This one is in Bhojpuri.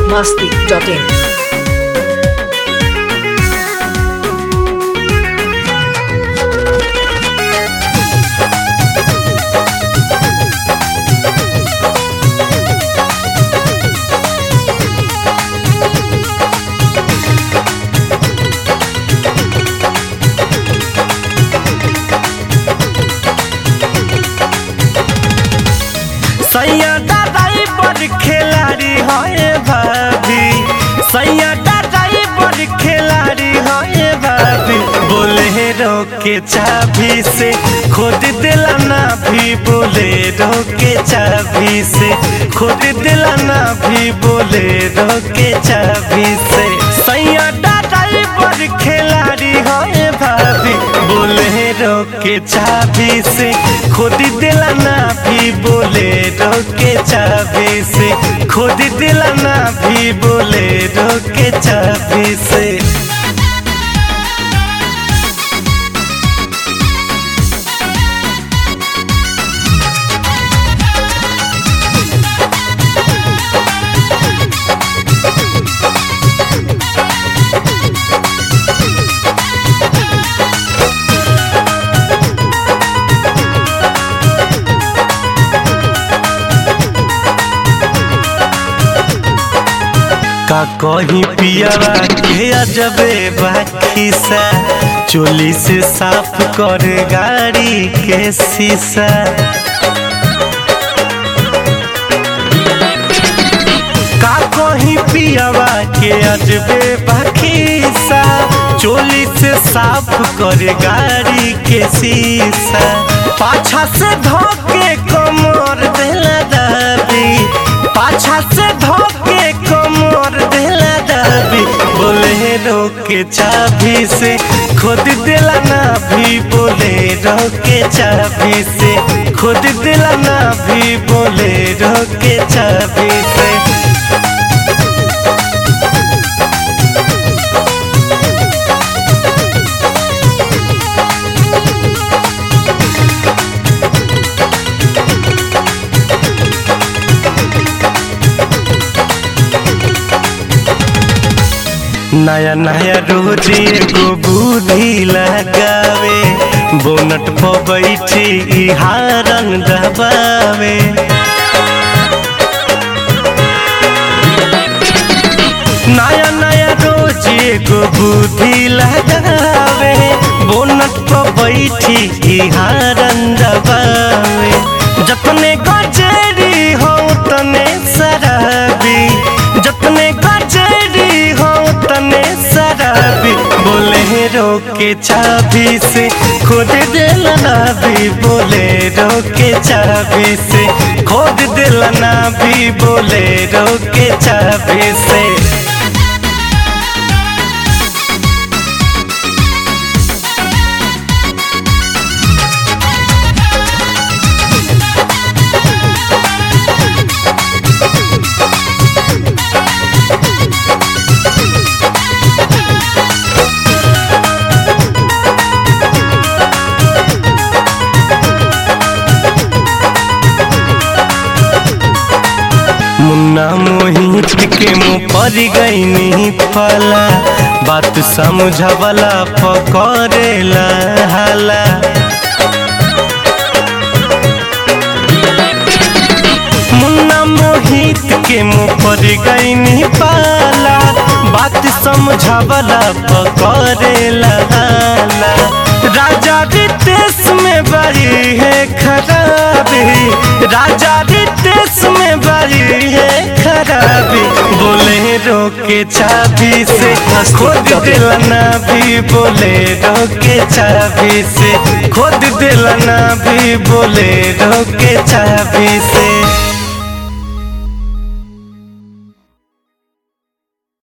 masti.in. सैया दादाई बड़ खिलाड़ी है भाभी सैया दादाई बड़ खिलाड़ी है भाभी बोले के चाबी से खुद दिलाना भी बोले के चाबी से खुद दिलाना भी बोले के चाबी से सैया दादाई बड़ खिलाड़ी है भाभी बोले के चाबी से खुद दिलाना भी बोले के चाबी से खुद दिलाना भी बोले के चाबी से का कहीं पियावा के अजबे बाकी सा चोली से साफ कर गाड़ी के शीशा का कहीं पियावा के अजबे बाकी सा चोली से साफ कर गाड़ी के शीशा पाछा से धोके कमर देला दाबी पाछा से धोके कमर देला दाबी बोले के चाबी से खुद दिलाना भी बोले के चाबी से खुद दिलाना भी बोले के चाबी से नया नया रोज एगो बुद्धि लगावे बोनट पर बैठी ई हारन दबावे नया नया रोज एगो बुद्धि लगावे बोनट पर बैठी ई हारन दबावे जतने गजेरी हो तने शराबी जतने गजेरी हो तने शराबी बोले के चाबी से खुद दिलना भी बोले के चाबी से खुद दिलना भी बोले के चाबी से मुन्ना मोहित के मुँह पर गई फला बात समझवला पकड़ेला हाला मुन्ना मोहित के मुँह पर गई पाला बात समझवला पकड़ेला हाला राजा रितेश में बड़ी है खराबी राजा रितेश में बड़ी है खराबी बोले के चाबी से खुद दिलना भी बोले के चाबी से खुद दिलना भी बोले के चाबी से